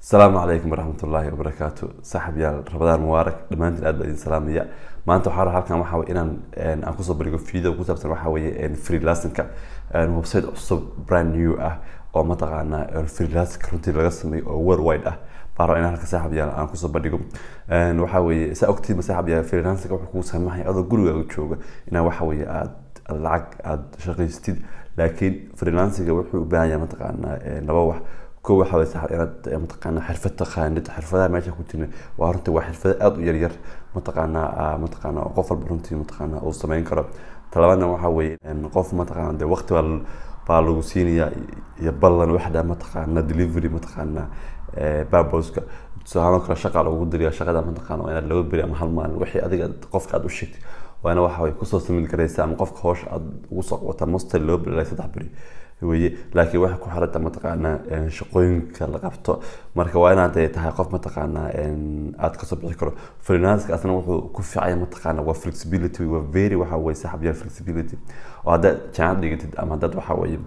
asalaamu calaykum waraxmat ullaahi wabarakaatu saaxib yaal rabadaan mubaarak dhammaantiin aad baa idin salaamaya maanta waxaa rabaa halkan waxaa weye inaan aan kusoo bandhigo video ku saabsan waxaa weeye freelancingka website cusub brand new ah oo mataqaanaa freelancing runtii laga sameeyo oo worldwide ah baa rabaa inaan halka saaxib yaal aan kusoo bandhigo waxaa weeye saa ogtiima saaxib yaal freelancingka wuxuu kuu saamaxaya adoo gurigaaga jooga inaa waxa weeye aad lacag aad shaqaystid laakiin freelancingka wuxuu u baahan yahay mataqaanaa laba wax ko waxa way sax inaad mataqaanaa xirfad taqaanid xirfadaha meesha ku jirna waa runtii waa xirfado aada u yaryar mataqaanaa mataqaanaa qof walba runtii mataqaanaa uu samayn karo talabaadna waxa weeye qof mataqaanaa dee waqti baa baa lagu siinayaa iyo ballan waxda mataqaanaa delivery mataqaanaa baboska tusaale kale shaqa lagu diriya shaqada mataqaanaa waa inaad laga beri ama hal maalin wixii adiga qofka aad u sheegtay waana waxa way kusoo samin karaysa ama qofka hawsha aad ugu soo qabata mostly loo beri saddex beri weye laakiin waxay ku xiranta mataqaanaa shaqooyinka la qabto marka waa inaad tahay qof mataqaanaa aad kasoo bixi karo freelanceka asna wuxuu ku fiicaya mataqaanaa waa flexibility waa very waxa weye saxab yaal flexibility oo haddaad jaamacad dhigatid ama haddaad waxa weye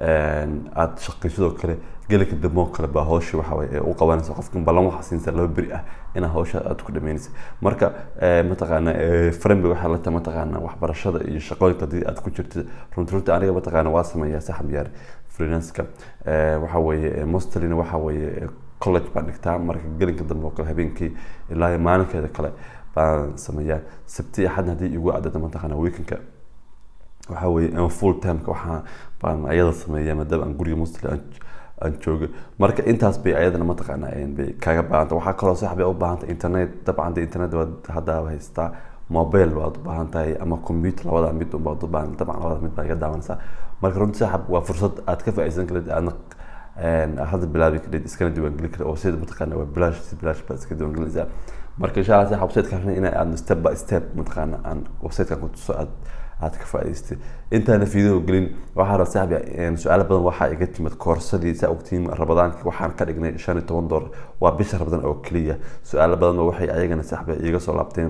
aad shaqaysidoo kale gelika dambe kale baa hawshii waxa weye u qabanaysa qofka ballan waxa siinsa laba beri ah inaa hawsha aad ku dhameynaysa marka mataqaanaa frambi waxaa la tahay mataqaanaa waxbarashada iyo shaqooyinka haddii aad ku jirtid runti runti aniga mataqaana waa sameeyaa saxab yaar freelanceka waxa weeye mostlina waxa weeye college baan dhigtaa marka gelinka dambe oo kale habeenkii ilaa maalinkeeda kale baan sameeyaa sabti axadna haddii igu adada mataqaana weekendka waxa weeye full timeka waxaa baan ayada sameeyaa maadaama aan guriga mostly aan joogo marka intaas bay ayadana mataqaana bay kaaga baahanta waxaa kaloo sax bay u baahanta internet dabcan de internet baad hadda haystaa mobile baad u baahan tahay ama computer labada mid baad u baahan dabcan labada mid baa iga daawanaysaa marka runtii saxab waa fursad aad ka faa'iideysan karid aadna hadda bilaabi karid iskana diiwaangeli karid oo sida mataqaana waa bilaash si bilaash baad iska diiwaangelinaysaa marka insha allah saxab website kan in aad step by step mataqaana aan website kan ku tuso aad aad ka faa'iidaystay intaana video gelin waxaa raba saaxbi su-aalo badan waxaa iga timid koorsadii saa ogtiin rabadaankii waxaan ka dhignay shan iyo toban doolar waa bisha rabadaan oo keliya su-aalo badanba waxay ayagana saaxbi iga soo laabteen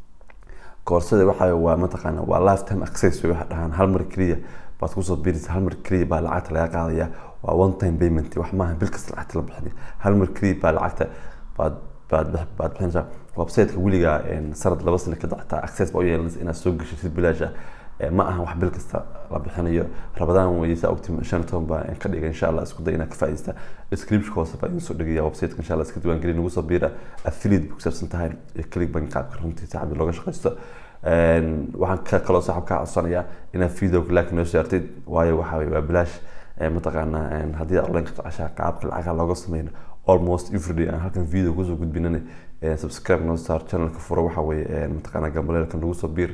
koorsada waxa waa mataqaana waa lifetime access way waxa dhahaan hal mar keliya baad kusoo biiraysa hal mar keliya baa lacagta laga qaadaya waa one time payment wax maaha bil kasta lacagta la bixinay hal mar keliya baa lacagta baad baad baad bixinaysaa websiteka weligaa sanad laba sano ka dactaa access baa u yeelanaysa inaad soo gashay si bilaash ah ma aha wax bil kasta la bixinayo rabadaan weye saa ogti shan toban baa ka dhiga insha allah isku day inaad ka faa'iidaysta description hoose baa idin soo dhigaya websiteka insha allah iska diiwaangeli nagu soo biira affiliate bay ku saabsan tahay iyo click bank qaabka runtii saxabi looga shaqaysto waxaan ka kaloo saxab kaa codsanayaa inaad video like noo saartid waayo waxa weye waa bilaash mataqaanaa haddii aad online ka jeceshaa qaabka lacagaha looga sameyno almost everyday aan halkan video kusoo gudbinana subscribe noo saar channelka furo waxa weye mataqaanaa gambaleelka nagu soo biir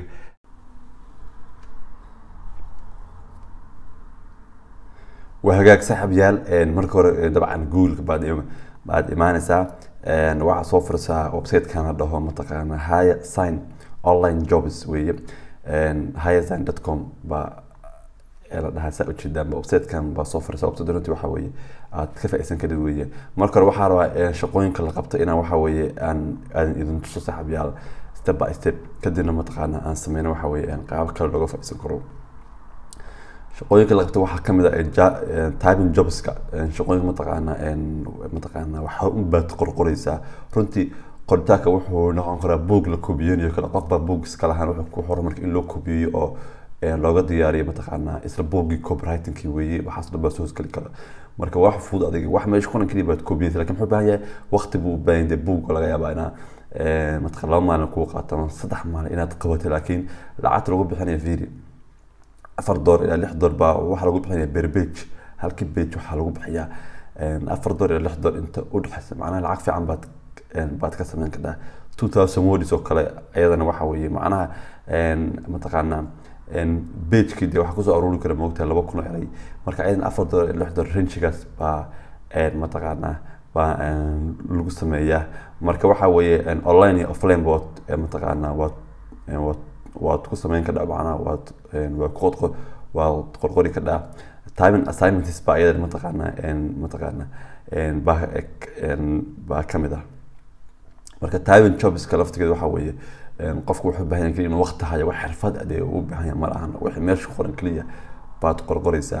waa hagaag saaxib yaal marka hore dabcan googoleka baad baad imaanaysaa waxaa soo fursaa websitekan la dhaho mataqaana haya sign online jobs weeye haya sign dot com baa la dhahaa saa ujeedaan websitekan baa soo furaysa website runtii waxa weeye aad ka faa'iidsan karid weeye marka hore waxaa rabaa shaqooyinka la qabto inaan waxa weeye aan aan idin tuso saaxib yaal step by step kadibna mataqaana aan sameyno waxa weeye qaab kale looga faa'iidsan karo shaqooyinka la qabto waxaa kamid ah typing jobska shaqooyinka mataqaana mataqaana waxa unbaad qorqoraysaa runtii qoritaanka wuxuu noqon karaa boog la kobiyeynayo kale qofbaa boog iska lahaan wuxuu ku xoro marka in loo kobiyeyo oo looga diyaariyo mataqaana isla boogii copywritingkii weeye waxaas dhan baa soo hosgeli kara marka wax fudud adiga wax meesha kulan keliya baad kobiyeysa lakin muxuu baahan yahay waqti buu u baahan yahay boog laga yaabaa inaa mataqana laba maalin kuu qaato ama saddex maalin inaad qabato laakiin lacagta lagu bixinaya video afar door ilaa lix door baa waxaa lagu bixinaya ber page halkii page waxaa lagu bixiyaa afar door ilaa lix door inta udhexaysa macnaha lacag fiican baad baad ka sameyn kartaa two thousand words oo kale ayadana waxa weeye macnaha mataqaanaa pagekii dee waxaa kusoo aruuri kara moogtahay laba kun oo eray marka ayadana afar door ilaa lix door rangigaas baa mataqaanaa baa lagu sameeyaa marka waxa weeye online iyo offline bood mataqaanaa waad waad waad ku sameyn kadhaa macnaha waad waa ku waad qorqori kadhaa timing assignments baa iyada mataqaana mataqaana baa baa kamid ah marka timing jobska laftigeeda waxa weeye qofku wuxuu baahan yahay inuu waqti hayo wax xirfad adee u baahan yahay ma lahan wixii meesha qoran keliya baad qorqoraysaa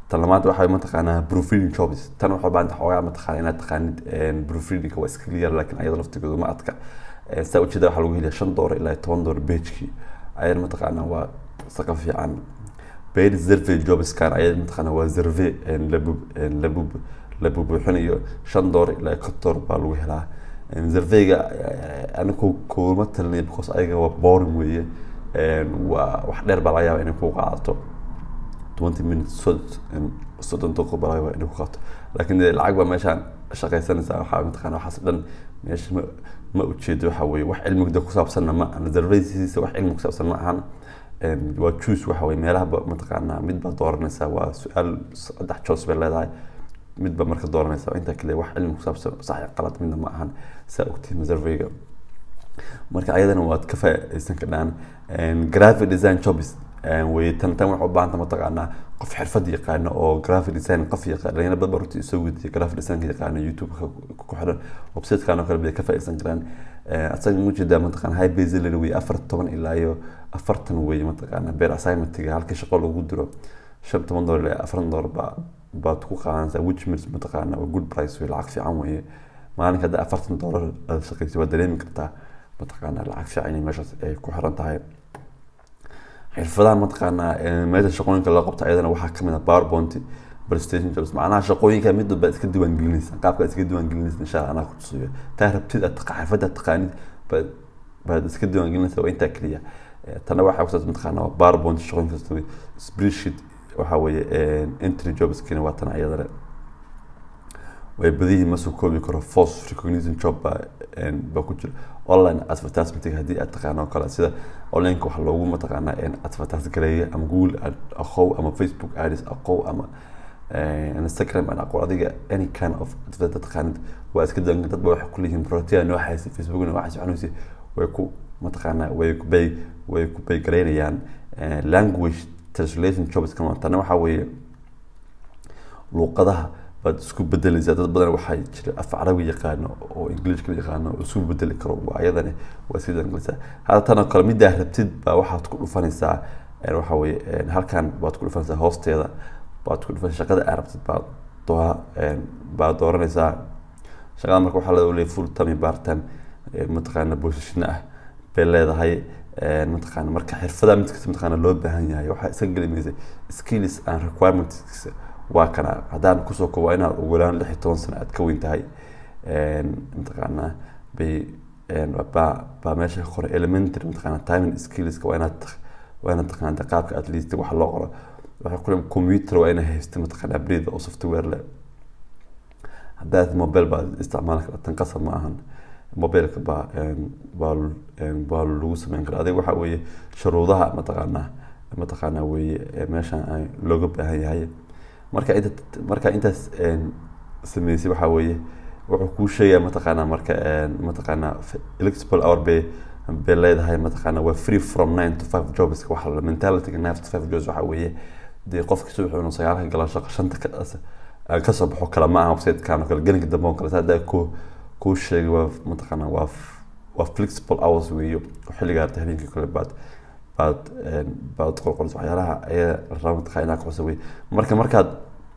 tan lamaad waxaa mataqaanaa proofreading jobs tan waxaa baahan tahay xoogaa mataqaana inaad taqaanid proofreadingka waa iska yar laakiin ayada laftigooda ma adka saa ujeeda waxaa lagu heliya shan doolar ilaa toban doolar pagekii ayada mataqaana waa saqa fiican paid survey jobskan ayada mataqaana waa survey labu labu la bubuuxinayo shan doolar ilaa konton doolar baa lagu helaa surveyga anigu kuma talinaya because ayaga waa boring weeye waa wax dheer baa laga yaaba inay ku qaadato twenty minutes soddon daqiiqo baa laga yaaba inay ku qaadato laakiin dee lacag baa meeshaan shaqaysanaysaa waxaa mataqana waxaas dhan meesha ma ma ujeedo waxa weeye wax cilmiga ku saabsanna ma ahan surveysiisa wax cilmi ku saabsan ma ahan waa juice waxa weye meelaha mataqaanaa mid baa dooranaysaa waa su-aal saddex joos bay leedahay midba marka dooranaysa intaa kale wax cilmi kusaabsan sax qalad midna ma ahan saa ogtiin surveyga marka ayadana waad ka faa'iidaysan kadhaan graphic design jobs way tan tan waxay u baahanta mataqaanaa qof xirfad yaqaano oo graphic design qof yaqaan dhalinyaro badan baa runtii soo weydiiya graphic design yaqaano youtube ku xiran websitekan oo kale bay ka faa'iidaysan karaan asaga mujeedaa mataqaana high base salary wey afar toban ilaa iyo afartan wey mataqaana beer assignmentiga halkii shaqo lagu diro shan toban doolar ilaa afartan doolar baa baad ku qaadanaysaa which means mataqaana waa good price wey lacag fiican weeye maalinka hadda afartan doolar aad shaqaysa waad dareemi kartaa mataqaana lacag fiican inay meeshaas ay ku xiran tahay xirfadaha mataqaanaa meesha shaqooyinka loo qabto ayadana waxaa kamid ah powerpoint prestation jobs macnaha shaqooyinka mid walba iska diiwaangelinaysa qaabka iska diiwaangelinaysa insha allah anaa ku tusayo taa rabtid aad xirfada taqaanid baad baad iska diiwaangelinaysa waa intaa keliya tana waxaa kusaabsan mataqaana waa powerpoint shaqooyinka spreadsheet waxa weeye entry jobskina waa tan ayadana way badihii ma soo koobi karo force recognition job baa baa ku jira online advertisement haddii aad taqaano oo kale sida onlineka waxa loogu mataqaanaa advertise gareeya ama google aqow ama facebook ads aqow ama instagram aan aqoon adiga any kind of advertise taqaanid waa iska dangan dad ba waxay ku leeyihiin protea nooxaysa facebookna waxaas waxanuusi way ku mataqaanaa way ku bay way ku bay gareynayaan language translation jobs kama tana waxaa weeye luuqadaha baad isku bedelaysaa dad badan waxaa jira af carabi yaqaano oo englishka yaqaano oo isku bedeli karo waa ayadani waa sii dangalaysaa hadda tan oo kale middaa rabtid baa waxaad ku dhufanaysaa waxa weeye halkan baad ku dhufanaysaa hoosteeda baad ku dhufanaysaa shaqada aad rabtid baad doo baad dooranaysaa shaqada marka waxaa leedahay full time part time mataqaana position ah bay leedahay mataqaana marka xirfadaha mid kasta mataqaana loo baahan yahay waxaa iska gelimaysa skills and requirements waa kana haddaan kusoo koobo inaad ugu yaraan lix iyo toban sano aad ka weyn tahay mataqaana bay baa baa meesha ka qoray elementary mataqaana timing skillska waa inaad waa inaad taqaana qaabka at least wax loo qoro waxaa ku computer waa inay haysta mataqaana breed oo software leh haddaad mobile baad isticmaali kartan qasab ma ahan mobileka baa baa baa lagu sameyn karaa adiga waxaa weeye shuruudaha mataqaanaa mataqaanaa weeye meeshan looga baahan yahay marka inta marka intaas sameysay waxaa weeye wuxuu kuu sheegaya mataqaanaa marka mataqaanaa electable hour bay bay leedahay mataqaanaa waa free from nine to five jobs waxa la mentalityga nine to five jobs waxaa weeye dee qofka subaxuuna sagaalka galan shaqo shanta ka kasoo baxo kale ma aha websitekan oo kale gelinka dambe oo kale saa ku kuu sheegay waa mataqaanaa waa waa flexible hours weeyo xilliga arta habeenkii kale baad baad baad qorqoraysa waxyaalaha ayaa la raba mataqaa inaa kuxusa wey marka markaad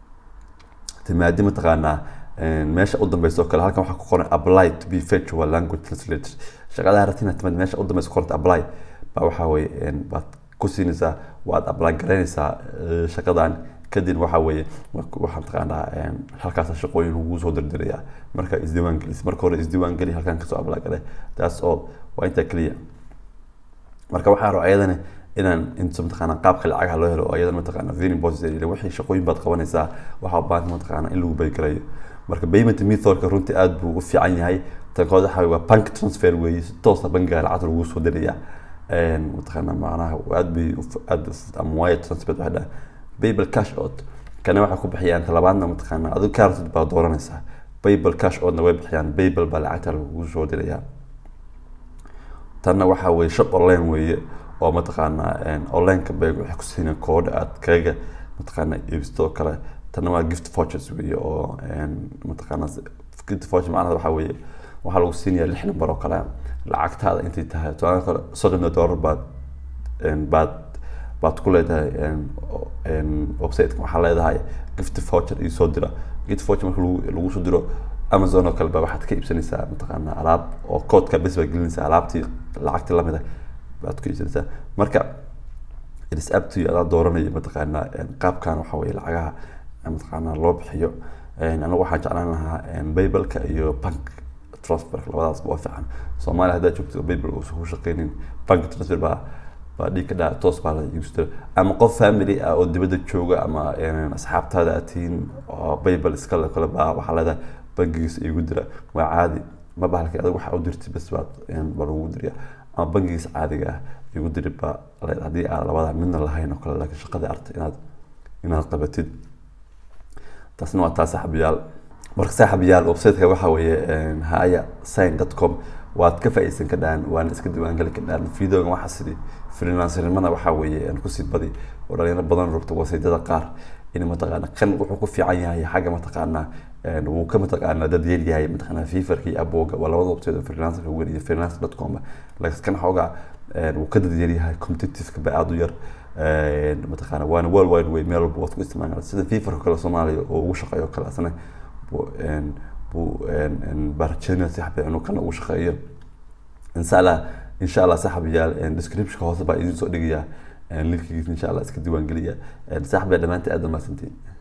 timaadi mataqaanaa meesha u dambeysa oo kale halkan waxaa ku qoran apply to be virtual language translator shaqadaha rabti inaad timaad meesha u dambeysa qoranta apply baa waxaa weye baad ku siinaysaa waad apply garaynaysaa shaqadan kadib waxaa weeye waxaa mataqaanaa halkaas shaqooyin ugu soo dirdiraya marka isdiiwaan gelis marka hore isdiiwaan geli halkan kasoo apply gare taas oo waa intaa keliya marka waxaa raba ayadana inaan inta mataqaana qaabka lacagaha loo helo oo ayadana mataqaana vening bosses wixii shaqooyin baad qabanaysaa waxaa baahanta mataqaana in lagu baygarayo marka payment methodka runtii aad buu u fiican yahay tankood waxa waa bank transfer weeye si toosa bankiga lacagta lagu soo diraya mataqaana macnaha aad bay aad ama wire transfer waxa dhaha payable cash out kana waxay ku bixiyaan talabaadna mataqaana adigu kaartid baa dooranaysaa payable cash outna way bixiyaan payable baa lacagta lagu soo diraya tanna waxaa weeye shop online weeye oo mataqaanaa onlineka bay waxay ku siinayaan koodha aad kaga mataqaana iibsato oo kale tanna waa gift vouchers weeye oo mataqaana gift voucher macnaha waxaa weeye waxaa lagu siinayaa lix number oo kale lacagtaada intay tahay tusaale kale soddon dollar baad baad baad ku leedahay websiteka waxaa leedahay gift voucher iyo soo dira gift voucher marka lagu lagu soo diro amazon oo kale ba waxaad ka iibsanaysaa mataqaana alaab oo koodka bes baad gelinaysaa alaabtii lacagtii lamid ah baad ku iibsanaysaa marka it is up to you adaa dooranaya mataqaana qaabkan waxa weye lacagaha mataqaana loo bixiyo anigu waxaan jeclaan lahaa baybalka iyo bank transfer labadaas waa fiican soomaaliya haddaad joogto baybal uusan ku shaqeynin bank transfer baa baa dhiig ka dhaca toos baa la iibsatira ama qof family ah oo dibadda jooga ama asxaabtaada aad tihiin oo baybal iskale kale baa waxaa leedahay bangigiisa igu dira waa caadi ma bahalka adag waxa u dirtay bas baad baa lagu diriya ama bangigiisa caadiga ah igu diri baa leedahay haddii aad labada midna lahayn oo kale laakiin shaqadii artay inaad inaad qabatid taasna waa taa saaxiibayaal marka saaxiibayaal websiteka waxa weeye haya sign dot com waad ka faa'iideysan kadhaan waana iska diiwaangeli kadhaan videogan waxaa sidii freelancerimada waxaa weeye kusii badi oo dhalinyaro badan rogto wasiidada qaar in mataqaana kan wuxuu ku fiican yahay xagga mataqaana wuu ka mataqaana dad yar yahay mataqaana fifarka iyo abooga waa labada website oo freelancerka weyn iyo freelance dot com laakiin kan xoogaa wuu ka dad yar yahay competitiveka ba aada u yar mataqaana waana world wide way meel walba waad ku isticmaali sida fifarka kale soomaaliya oo ugu shaqeeyo kale asna buu baarjeynaya saxbe inuu kana ugu shaqeeyo insha allah insha allah saxabiyaal descriptionka hoose baa idiin soo dhigayaa linkigiisa insha allah iska diiwaangeliya saxbe dhammaantii aad dhamaasantiin